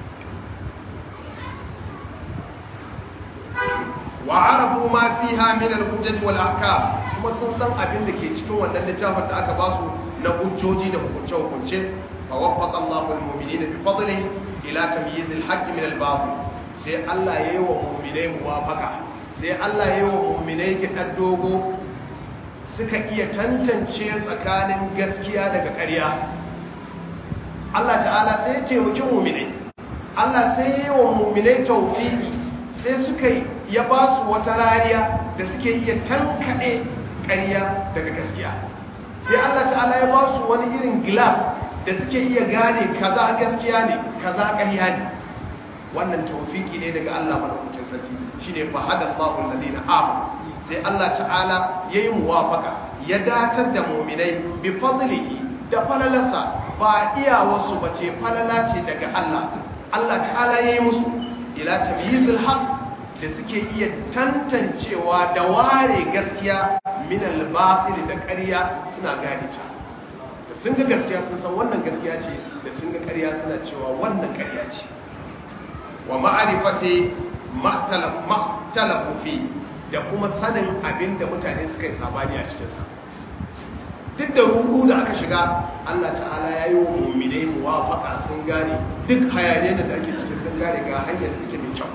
wa arafu ma fiha min al-hujaj wal ahkam kuma sun san abin da ke cikin wannan littafin da aka ba su na hujjoji da hukunce hukunce fa waffaqa Allahu al-mu'minina bi fadlihi ila tamyiz al-haqq min al-batil sai Allah yayi wa mu'minai muwafaqa sai Allah yayi wa mu'minai kidan dogo suka iya tantance tsakanin gaskiya daga ƙarya Allah ta'ala sai ya taimaki muminai Allah sai ya yi wa muminai taufiki sai suka ya ba su wata rariya da suke iya tankaɗe ƙarya daga gaskiya sai Allah ta'ala ya ba su wani irin glass da suke iya gane kaza gaskiya ne kaza ƙarya ne wannan taufiki ne daga Allah madaukakin sarki shine fa hada Allahu alladhina amanu sai Allah ta'ala yayi muwafaka ya datar da mu'minai bi fadlihi da falalarsa ba iya wasu bace falala ce daga Allah Allah ta'ala yayi musu ila tamyizil haqq da suke iya tantancewa da ware gaskiya min al-batil da ƙarya suna gane ta da sun ga gaskiya sun san wannan gaskiya ce da sun ga ƙarya suna cewa wannan ƙarya ce wa ma'arifati ma'talafu fi da kuma sanin abin da mutane suka yi sabani a cikinsa duk da rudu da aka shiga Allah ta'ala ya yi wa muminai muwafaka sun gane duk hayaniyar da ake ciki sun gane ga hanyar da take mai kyau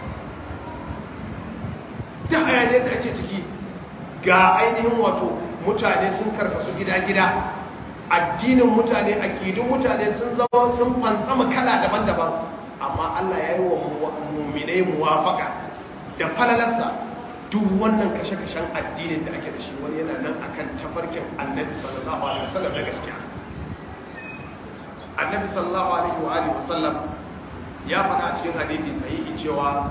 duk hayaniyar da ake ciki ga ainihin wato mutane sun karkasu gida-gida addinin mutane akidun mutane sun zama sun fansama kala daban-daban amma Allah ya yi wa muminai muwafaka da falalarsa duk wannan kashe-kashen addinin da ake da shi wani yana nan akan tafarkin annabi sallallahu alaihi wasallam da gaskiya annabi sallallahu alaihi wa alihi wasallam ya faɗa a cikin hadisi sahihi cewa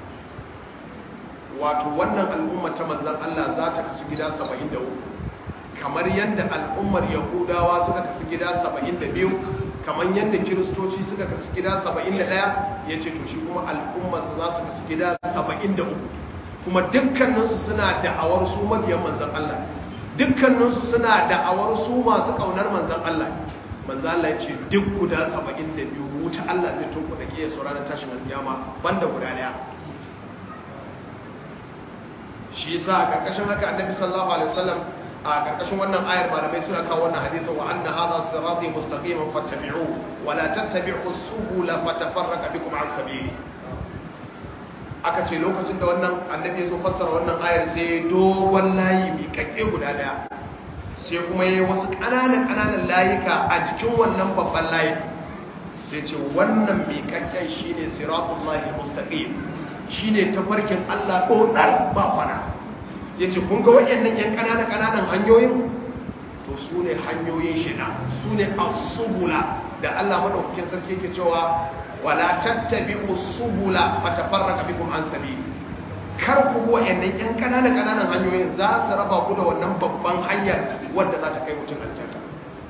wato wannan al'umma ta manzon Allah za ta kasu gida 73 kamar yadda al'ummar yahudawa suka kasu gida 72 kamar yadda kiristoci suka kasu gida 71 ya ce to shi kuma al'ummarsa za su kasu gida 73 kuma dukkaninsu suna da'awar su mabiyan manzan Allah dukkaninsu suna da'awar su masu kaunar manzan Allah manzan Allah ya ce duk guda 72 wuta Allah zai tunku da kiyar su ranar tashin alkiyama banda guda daya shi yasa a karkashin haka annabi sallallahu alaihi wasallam a karkashin wannan ayar malamai suna kawo wannan hadisin wa anna hadha sirati mustaqiman fattabi'u wa la tattabi'u subula fatafarraqa bikum an sabili aka ce lokacin da wannan annabi ya zo fassara wannan ayar sai dogon layi mai kakke guda daya sai kuma yayi wasu ƙananan ƙananan layuka a jikin wannan babban layi sai ce wannan mai kakken shine siratullahi mustaqim shine tafarkin Allah dodar ba fara yace kun ga wayannan yan ƙananan ƙananan hanyoyin to su ne hanyoyin shida su ne as-subula da Allah madaukakin sarki yake cewa wala tattabi'u subula fatafarraqa bikum an sabili kar ku go wayannan yan kananan kananan hanyoyin za su raba ku da wannan babban hanyar wanda za ta kai mutum aljanna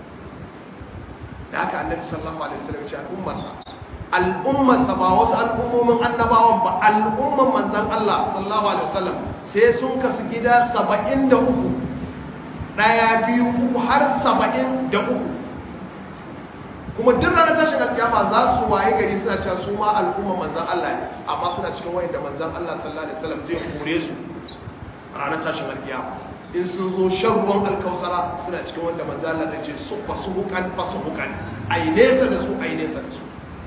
da haka annabi sallallahu alaihi wasallam ya ce al'ummarsa al'ummarsa ba wasu al'ummomin annabawan ba al'umman manzon Allah sallallahu alaihi wasallam sai sun kasu gida 73 daya biyu uku har 73 kuma duk ranar tashin alkiyama za su waye gari suna cewa su ma al'umma manzan Allah ne amma suna cikin wayanda manzan Allah sallallahu alaihi wasallam zai kore su ranar tashin alkiyama in sun zo shan ruwan alkausara suna cikin wanda manzan Allah zai ce su fasu hukan fasu hukan ai nesa da su ai nesa da su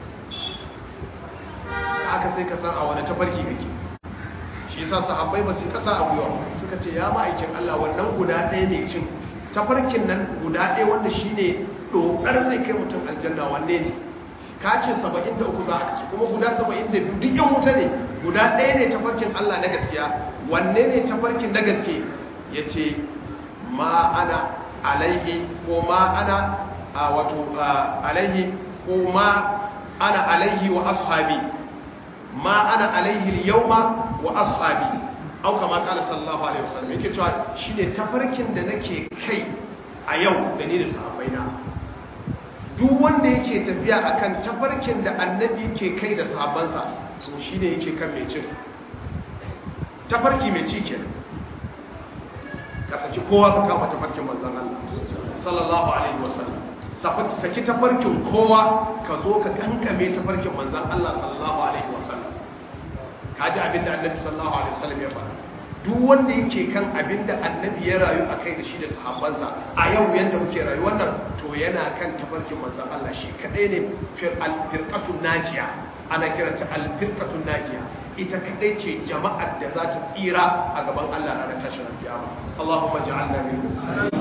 haka sai ka san a wani tafarki kake shi yasa sahabbai ba su kasa a gwiwa suka ce ya ma'aikin Allah wannan guda ɗaya ne cin tafarkin nan guda ɗaya wanda shine dokar zai kai mutum aljanna wanne ne ka ce 73 za a kasu kuma guda 72 duk yan wuta ne guda ɗaya ne tafarkin Allah na gaskiya wanne ne tafarkin na gaske ya ce ma ana alaihi ko ma ana wato alaihi ko ma ana alaihi wa ashabi ma ana alaihi yauma wa ashabi au kama kala sallallahu alaihi wasallam yake cewa shine tafarkin da nake kai a yau da ni da sahabbaina duk wanda yake tafiya akan tafarkin da annabi yake kai da sahabbansa to shine yake kan mai cin tafarki mai ci kenan ka saki kowa ka kama tafarkin manzon Allah sallallahu alaihi wasallam saki tafarkin kowa ka zo ka kankame tafarkin manzon Allah sallallahu alaihi wasallam kaji abinda annabi sallallahu alaihi wasallam ya faɗa duk wanda yake kan abinda annabi ya rayu a kai da shi da sahabbansa a yau yadda muke rayuwar nan to yana kan tafarkin manzon Allah shi kadai ne firqatun najiya ana kiranta al-firqatun najiya ita kadai ce jama'ar da za ta tsira a gaban Allah ranar tashin kiyama Allahumma ja'alna minhum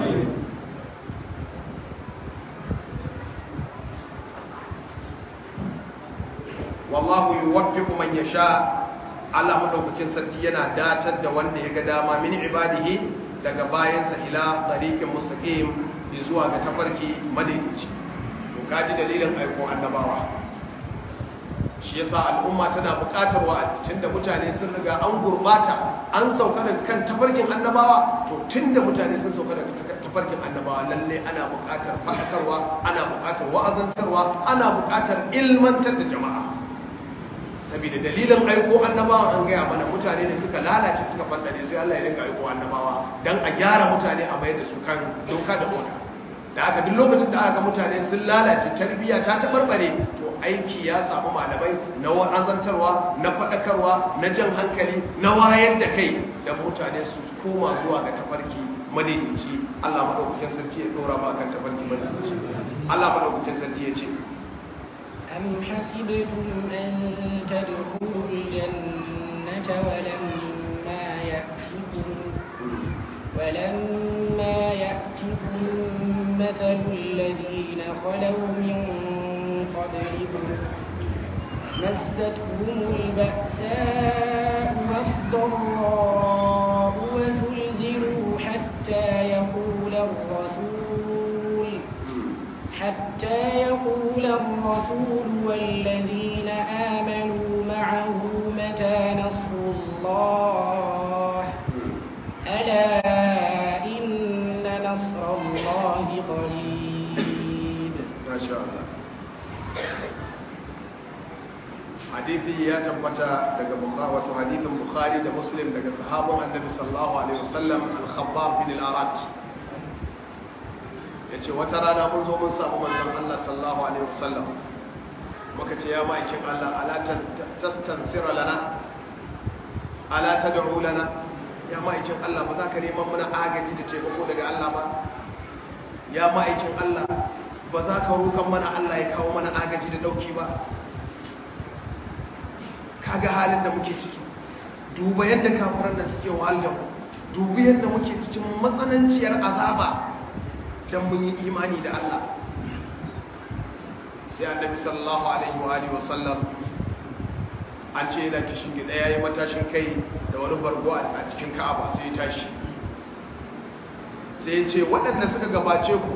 wallahu yuwaffiqu man yasha Allah madaukakin sarki yana datar da wanda ya ga dama min ibadihi daga bayansa ila tariqin mustaqim zuwa ga tafarki madaidaici to kaji dalilin aiko annabawa shi yasa al'umma tana buƙatar wa'azi tunda mutane sun riga an gurbata an sauka daga kan tafarkin annabawa to tunda mutane sun sauka daga tafarkin annabawa lalle ana buƙatar fasakarwa ana buƙatar wa'azantarwa ana buƙatar ilmantar da jama'a saboda dalilin aiko annabawa an gaya mana mutane ne suka lalace suka fandare sai Allah ya dinga aiko annabawa dan a gyara mutane a mayar da su kan doka da oda da aka duk lokacin da aka ga mutane sun lalace tarbiyya ta tabarbare to aiki ya samu malamai na wa'azantarwa na faɗakarwa na jan hankali na wayar da kai da mutane su koma zuwa ga tafarki madaidaici Allah madaukakin sarki ya dora ma kan tafarki madaidaici Allah madaukakin sarki ya ce أم حسبتم أن تدخلوا الجنة ولما يأتكم ولما يأتكم مثل الذين خلوا من قبلكم مستهم البأساء والضراء وزلزلوا حتى يقول الرسول حتى يقول الرسول والذين آمنوا معه متى نصر الله ألا إن نصر الله قريب ما شاء الله hadithi ya tabbata daga bukhari wato hadithin bukhari da muslim daga sahabban annabi sallallahu alaihi wasallam al-khabbab bin al-arat yace wata rana mun zo mun samu manzon Allah sallallahu alaihi wasallam muka ce ya ma'aikin Allah ala tastansira lana ala tad'u lana ya ma'aikin Allah ba za ka neman mana agaji da taimako daga Allah ba ya ma'aikin Allah ba za ka roƙon mana Allah ya kawo mana agaji da dauki ba kaga halin da muke ciki duba yadda kafiran da suke wahal da mu duba yadda muke cikin matsananciyar azaba dan mun yi imani da Allah sai annabi sallallahu alaihi wa alihi wasallam an ce yana kishin gida yayi matashin kai da wani bargo a cikin Ka'aba sai ya tashi sai ya ce waɗanda suka gabace ku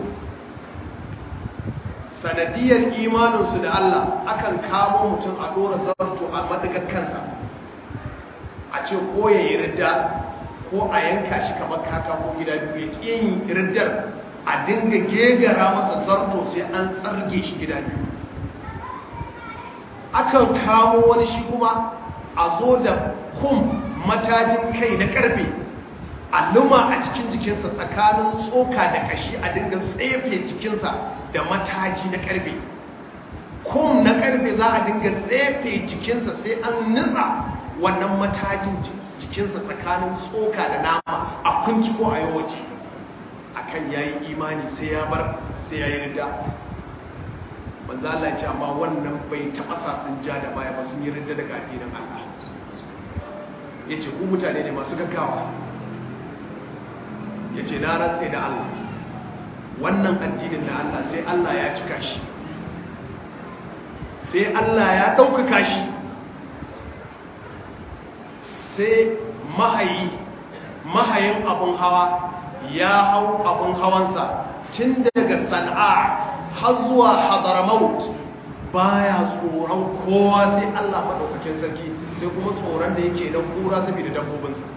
sanadiyar imaninsu da Allah akan kamo mutum a ɗora zarto a madagar kansa a ce ko ya yi ridda ko a yanka shi kamar katako gida biyu ya yin riddar a dinga gegara masa zarto sai an tsarge shi gida biyu akan kamo wani shi kuma a zo da kum matajin kai na karfe a luma a cikin jikinsa tsakanin tsoka da kashi a dinga tsefe jikinsa da mataji na karfe kum na karfe za a dinga tsefe jikinsa sai an nutsa wannan matajin jikinsa tsakanin tsoka da nama a kunci ko a yi waje a kan ya yi imani sai ya bar sai ya yi rida manzo Allah ce amma wannan bai taɓa sa sun ja da baya ba sun yi rida daga addinin Allah ya ce ku mutane ne masu gaggawa ya ce na rantse da Allah wannan addinin na Allah sai Allah ya cika shi sai Allah ya ɗaukaka shi sai mahayi mahayin abun hawa ya hau abun hawansa tun daga sana'a har zuwa hadaramaut baya tsoron kowa sai Allah maɗaukakin sarki sai kuma tsoron da yake na kura saboda dabbobinsa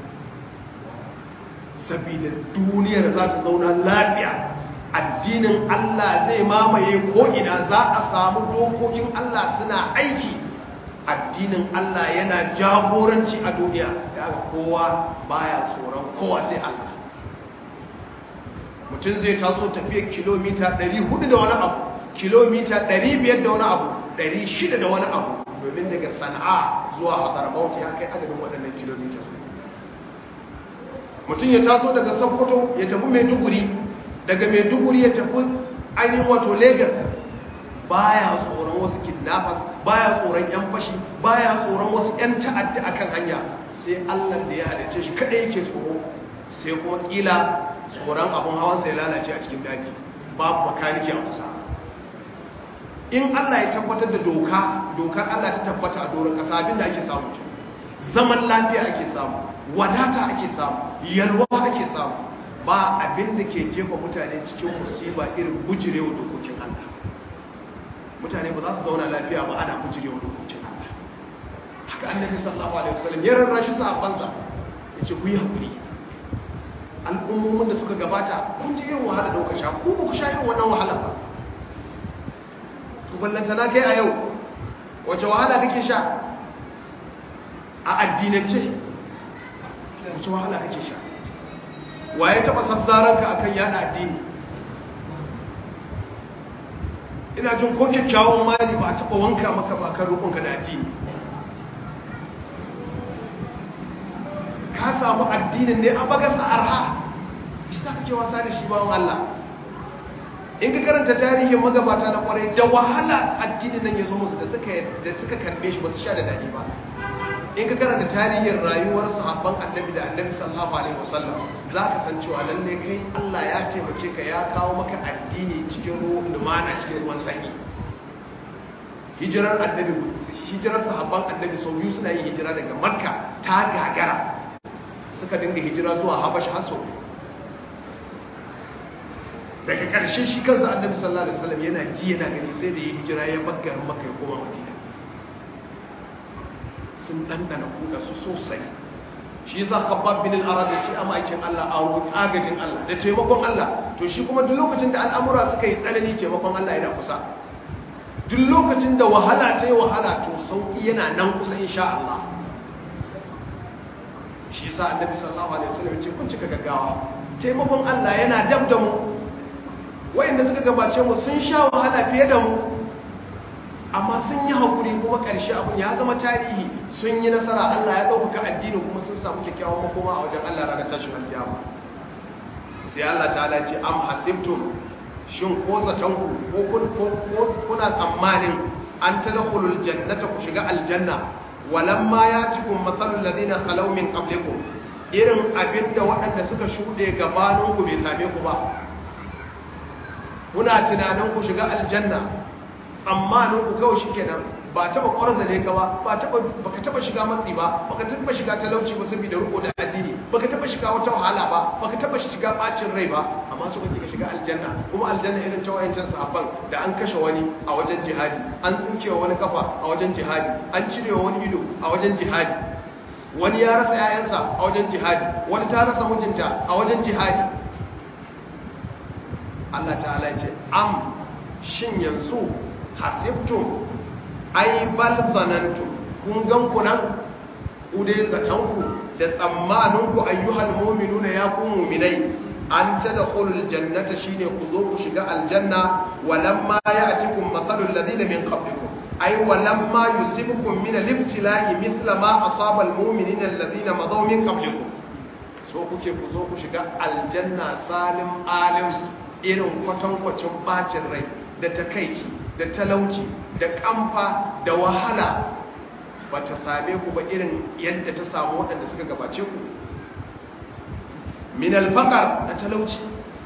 saboda duniyar za ta zauna lafiya addinin Allah zai mamaye ko'ina za a samu dokokin Allah suna aiki addinin Allah yana jagoranci a duniya da kowa baya tsoron kowa sai Allah mutum zai taso tafiyar kilomita 400 da wani abu kilomita 500 da wani abu 600 da wani abu domin daga sana'a zuwa hadarabauti ya kai adadin waɗannan kilomita mutum ya taso daga sokoto ya tafi maiduguri daga maiduguri ya tafi ainihin wato lagos baya tsoron wasu kidnappers baya tsoron yan fashi baya tsoron wasu yan ta'adda akan hanya sai allah da ya halice shi kadai yake tsoro sai kuma kila tsoron abin hawan sai lalace a cikin daji babu makaniki a kusa in allah ya tabbatar da doka dokar allah ta tabbata a doron kasa abinda ake samu zaman lafiya ake samu wadata ake samu yalwa ake samu ba abin da ke jefa mutane cikin musiba irin bujirewa dokokin Allah mutane ba za su zauna lafiya ba ana bujirewa dokokin Allah haka annabi sallallahu alaihi wasallam ya rarrashi sahabbansa ya ce ku yi haƙuri al'ummomin da suka gabata kun ji irin wahala da kuka sha ku ba ku sha irin wannan wahala ba to ballanta na kai a yau wace wahala kake sha a addinance wace wahala kake sha waye taba sassaranka akan yada addini ina jin ko kyakkyawan mali ba a taba wanka maka ba kan rukunka da addini ka samu addinin ne a bagasa arha shi ta kake wasa da shi bawan Allah in ka karanta tarihin magabata na kwarai da wahala addinin nan ya zo musu da suka da suka karbe shi ba su sha da dadi ba in ka karanta tarihin rayuwar sahabban annabi da annabi sallallahu alaihi wasallam za ka san cewa lalle kai Allah ya taimake ka ya kawo maka addini cikin ruwan lumana cikin ruwan sanyi hijirar annabi hijirar sahabban annabi sau biyu suna yin hijira daga makka ta gagara suka dinga hijira zuwa habash haso daga ƙarshe shi kansa annabi sallallahu alaihi wasallam yana ji yana gani sai da ya hijira ya baggar maka ya koma madina sun dandana kuka su sosai shi yasa khabbab bin al-arad ya ce a ma'aikin Allah a roƙi agajin Allah da taimakon Allah to shi kuma duk lokacin da al'amura suka yi tsanani taimakon Allah yana kusa duk lokacin da wahala ta yi wahala to sauki yana nan kusa insha Allah shi yasa annabi sallallahu alaihi wasallam ya ce kun cika gaggawa taimakon Allah yana dab da mu wayanda suka gabace mu sun sha wahala fiye da mu amma sun yi hakuri kuma karshe abun ya zama tarihi sun yi nasara Allah ya dauka addini kuma sun samu kyakkyawan makoma a wajen Allah ranar tashin alkiyama sai Allah ta'ala ce am hasibtum shin ko zaton ku ko kuna tsammanin an tadkhulul jannata ku shiga aljanna walamma yatikum mathalul ladina khalaw min qablikum irin abinda waɗanda suka shuɗe gabanin ku bai same ku ba kuna tunanin ku shiga aljanna tsammanin ku kawai shikenan ba taba ƙwarza ne ka ba ba taba baka taba shiga matsi ba baka taba shiga talauci ba saboda riko da addini baka taba shiga wata wahala ba baka taba shiga bacin rai ba amma su kake ka shiga aljanna kuma aljanna irin ta wayancan sahabban da an kashe wani a wajen jihadi an tsinkewa wani kafa a wajen jihadi an cirewa wani ido a wajen jihadi wani ya rasa 'ya'yansa a wajen jihadi wani ta rasa mijinta a wajen jihadi Allah ta'ala ce am shin yanzu hasibtum ai bal zanantum kun gan ku nan ku dai zatan ku da tsammanin ku ayyuhal mu'minuna ya ku mu'minai an tadkhulul jannata shine ku zo ku shiga aljanna walamma ya'tikum mathalul ladina min qablikum ai walamma yusibukum min al-ibtila'i mithla ma asaba al-mu'minina alladhina madaw min qablikum so kuke ku zo ku shiga aljanna salim alim irin kwatankwacin bacin rai da takaici da talauci da kamfa da wahala ba ta same ku ba irin yadda ta samu waɗanda suka gabace ku min alfaqar da talauci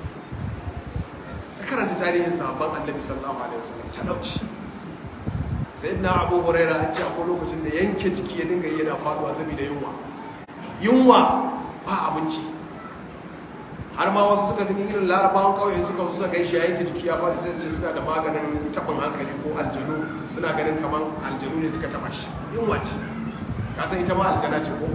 ka karanta tarihin sahabban annabi sallallahu alaihi wasallam talauci sayyidina abu huraira an ce akwai lokacin da yanke jiki ya dinga yana faduwa saboda yunwa yunwa ba abinci har ma wasu suka fi irin larabawan kauye suka suka gai shi yayin jiki ya faɗi sai suna da maganin tabin hankali ko aljanu suna ganin kamar aljanu ne suka taba shi yunwa ce ka san ita ma aljana ce ko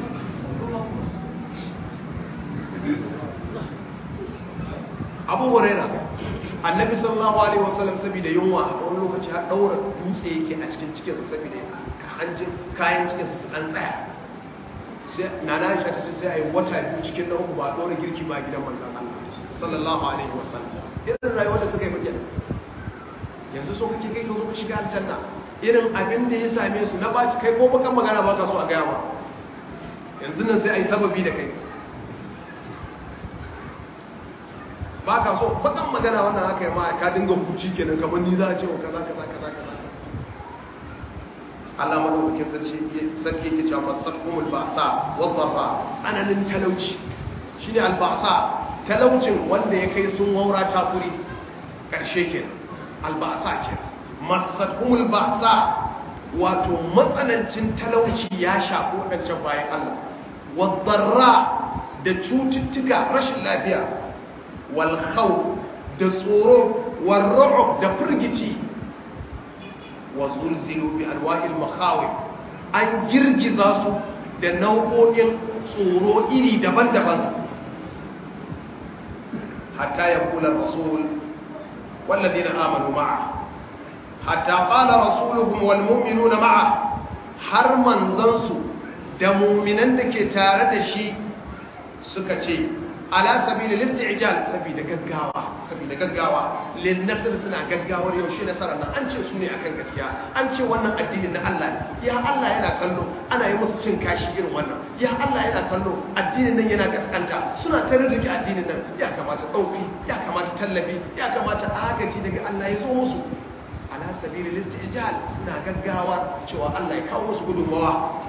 abu huraira annabi sallallahu alaihi wasallam saboda yunwa a wani lokaci har daura dutse yake a cikin cikinsa saboda hanjin kayan cikinsa su dan tsaya sai nana aisha ta ce sai a yi wata biyu cikin na uku ba a ɗora girki ba gidan manzan Allah sallallahu alaihi wasallam irin rayuwar da suka yi bakin yanzu so kake kai ka zo ka shiga aljanna irin abin da ya same su na baci kai ko bakan magana ba ka so a gaya ba yanzu nan sai a yi sababi da kai ba ka so bakan magana wannan haka yi ma ka dinga huci kenan kamar ni za a ce wa kaza kaza kaza kaza Allah madaukakin sarki yake cewa masarkumul ba'sa wa dharra tsananin talauci shine alba'sa talaucin wanda ya kai sun waura takuri karshe kenan alba'sa kenan masarkumul ba'sa wato matsanancin talauci ya shafi wadancan bayan Allah wa dharra da cututtuka rashin lafiya wal khawf da tsoro wal ru'b da firgici wa zulzilu bi alwa'il makhawif an girgiza su da nau'o'in tsoro iri daban-daban hatta ya kula rasul والذين آمنوا معه حتى قال رسولهم والمؤمنون معه har manzansu da muminan da ke tare da shi suka ce ala sabili listi'jal sabida gaggawa sabida gaggawa lin nasr suna gaggawar yaushe nasarar nan an ce su ne akan gaskiya an ce wannan addinin na Allah ya Allah yana kallo ana yi musu cin kashi irin wannan ya Allah yana kallo addinin nan yana gaskanta suna ta rike addinin nan ya kamata dauki ya kamata tallafi ya kamata agaji daga Allah ya zo musu ala sabili listi'jal suna gaggawa cewa Allah ya kawo musu gudunmawa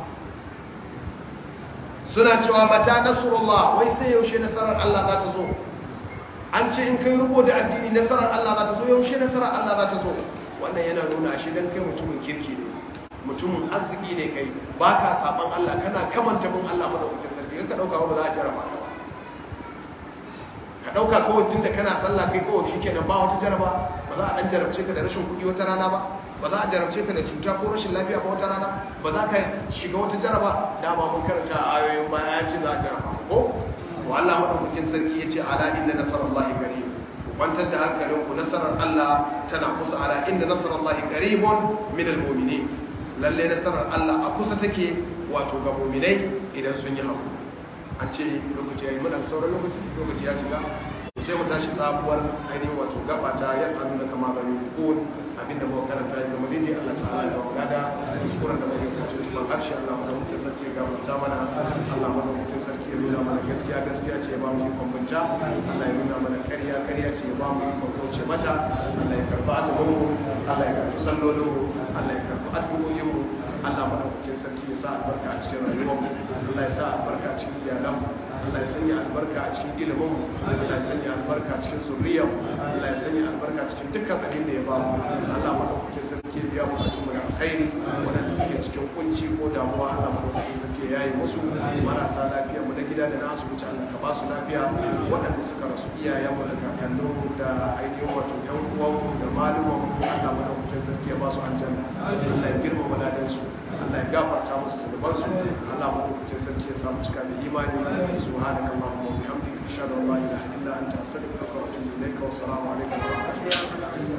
suna cewa mata nasrullah wai sai yaushe nasarar Allah za ta zo an ce in kai rubo da addini nasarar Allah za ta zo yaushe nasarar Allah za ta zo wannan yana nuna shi dan kai mutumin kirki ne mutumin arziki ne kai baka saban Allah kana kamanta bin Allah madaukakin sarki ka dauka ba za a jarraba ka ba ka dauka kawai tunda kana sallah kai kawai shikenan ba wata jaraba ba za a dan jarabce ka da rashin kuɗi wata rana ba ba za a jarabce ka da cuta ko rashin lafiya ba wata rana ba za ka shiga wata jaraba da ba mun karanta a ayoyin baya ya ce za a jaraba ko to Allah madaukakin sarki ya ce ala inna nasarallahi qarib ku kwantar da hankalin ku nasarar Allah tana kusa ala inna nasarallahi qaribun min almu'minin lalle nasarar Allah a kusa take wato ga mu'minai idan sun yi hakuri an ce lokaci yayi muna sauran lokaci lokaci ya cika sai mu tashi sabuwar ainihin wato gaba ta ya sanu da kama bari hukun abinda muka karanta ya zama daidai Allah ta'ala ya wa gada kuskuren da muke kace tuban harshe Allah mu mutum sarki ga mutum mana Allah mu mutum sarki ya nuna mana gaskiya gaskiya ce ya ba mu ikon bunta Allah ya nuna mana ƙarya ƙarya ce ya ba mu ikon kauce mata Allah ya karba azumin mu Allah ya karbi sallolin mu Allah ya karbi addu'o'in mu Allah mu mutum sarki ya sa albarka a cikin rayuwar mu Allah ya sa albarka a cikin iyalan mu Allah ya sanya albarka a cikin ilimin mu Allah ya sanya albarka a cikin zuriyar mu Allah ya sanya albarka a cikin dukkan abin da ya ba mu Allah madaukakin sarki ya biya bukatun mu da alkhairi wadanda suke cikin kunci ko damuwa Allah madaukakin sarki ya yi musu marasa lafiya mu na gida da na asibiti Allah ka ba su lafiya waɗanda suka rasu iyayen mu da kakannin mu da ainihin wato yan uwan mu da maluman mu Allah madaukakin sarki ya ba su aljanna Allah ya girmama ladan su Allah ya gafarta musu zunubansu Allah madaukakin sarki ya samu cika da imani subhanaka allahumma wa bihamdika ashhadu an la ilaha illa anta astaghfiruka wa atubu ilayka wa assalamu alaikum wa rahmatullahi wa barakatuh